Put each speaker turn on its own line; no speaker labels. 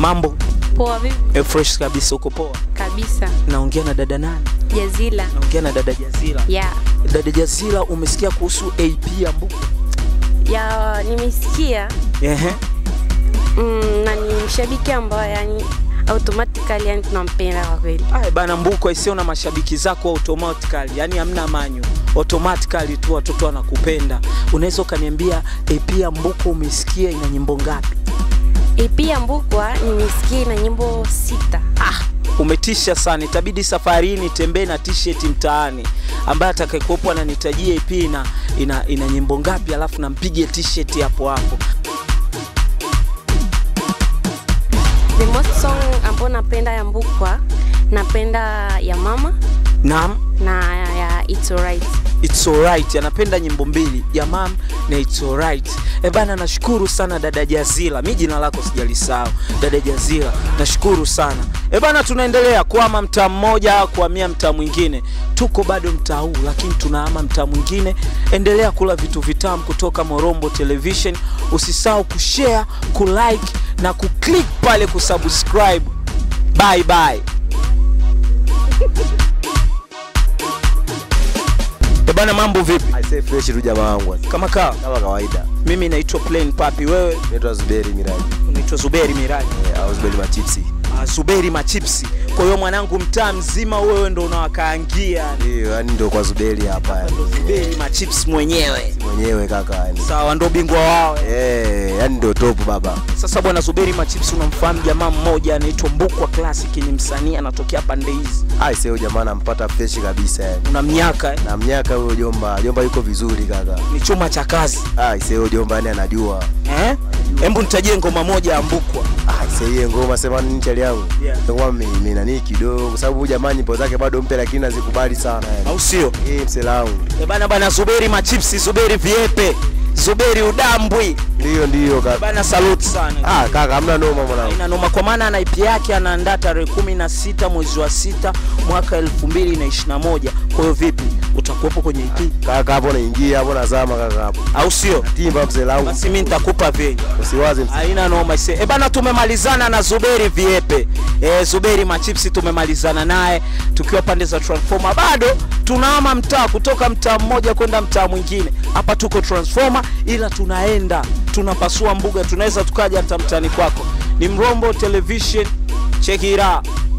Mambo
Poa vipi?
e, fresh kabisa, uko poa?
Kabisa.
Naongea na dada nani?
Jazila.
Naongea na dada Jazila.
Ya.
Dada Jazila, umesikia kuhusu AP ya Mbuku?
Ya nimesikia
Ehe.
mm, na ni mshabiki ambaye yani automatically yani tunampenda kwa kweli.
Aya bana, Mbuku aisio na mashabiki zako automatically, yani hamna manyo, automatically tu watoto wanakupenda. Unaweza ukaniambia AP ya Mbuku umesikia ina nyimbo ngapi?
EP ya Mbukwa nimesikia na nyimbo sita.
Ah, umetisha sana. Itabidi safari hii nitembee na t-shirt mtaani, ambaye atakayekuwepo ananitajia EP ina, ina, ina nyimbo ngapi, alafu nampige t-shirt hapo hapo.
The most song ambayo napenda ya Mbukwa napenda ya mama
Naam,
na ya It's Alright.
It's alright, anapenda nyimbo mbili ya mam na It's alright. E bana, nashukuru sana dada Jazila, mi jina lako sijalisahau, dada Jazila, nashukuru sana. E bana, tunaendelea kuhama mtaa mmoja kuhamia mtaa mwingine, tuko bado mtaa huu lakini tunahama mtaa mwingine. Endelea kula vitu vitamu kutoka Morombo Television, usisahau kushare, kulike na kuclick pale kusubscribe. Bye bye. E bana, mambo vipi?
Aisee fresh tu jamaa wangu.
Kama kaa
Kama kawaida.
mimi naitwa Plain Papi, wewe
Naitwa Zuberi Miraji.
unaitwa Zuberi Miraji.
Eh, au Zuberi Machipsi.
Ah, Zuberi Machipsi. Kwa hiyo mwanangu, mtaa mzima wewe ndo unawakaangia,
Ndio, yani ndio kwa Zuberi hapa yani.
ndo Zuberi Machips mwenyewe.
Mwenyewe kaka yani.
Sawa, ndo bingwa wao.
Eh, yani ndio top baba.
Sasa bwana Zuberi Machips, unamfahamu jamaa mmoja anaitwa Mbukwa Classic, ni msanii anatokea pande hizi,
Aisee huyo jamaa nampata fresh kabisa yani.
una miaka eh?
Na mnyaka huyo jomba, jomba yuko vizuri kaka.
ni chuma cha kazi
Aisee huyo jomba yani anajua.
eh? Hebu nitajie ngoma moja ya Mbukwa.
Aisee hiyo ngoma sema nini chali yangu?
Yeah.
Ngoma mimi nani kidogo kwa sababu huyu jamaa nyimbo zake bado mpya lakini nazikubali sana yani.
au sio?
Eh, msela wangu.
Eh bana bana, Zuberi Machipsi, Zuberi Viepe, Zuberi Udambwi.
Ndio ndio kaka.
Bana, salute sana.
Ah kaka hamna noma mwanangu.
ina noma kwa maana ana IP yake anaandaa tarehe kumi na sita mwezi wa sita mwaka elfu mbili na ishirini na moja. Kwa hiyo vipi, utakuwepo kwenye IP
Kaka hapo naingia hapo nazama kaka hapo.
au sio?
Timba msela wangu.
Basi mimi nitakupa venye,
Usiwaze msela.
haina noma ise. E bana, tumemalizana na Zuberi Viepe e, Zuberi Machipsi tumemalizana naye tukiwa pande za Transformer. Bado tunahama mtaa kutoka mtaa mmoja kwenda mtaa mwingine. Hapa tuko Transformer, ila tunaenda tunapasua mbuga, tunaweza tukaja hata mtaani kwako. Ni Mrombo Television, check it out.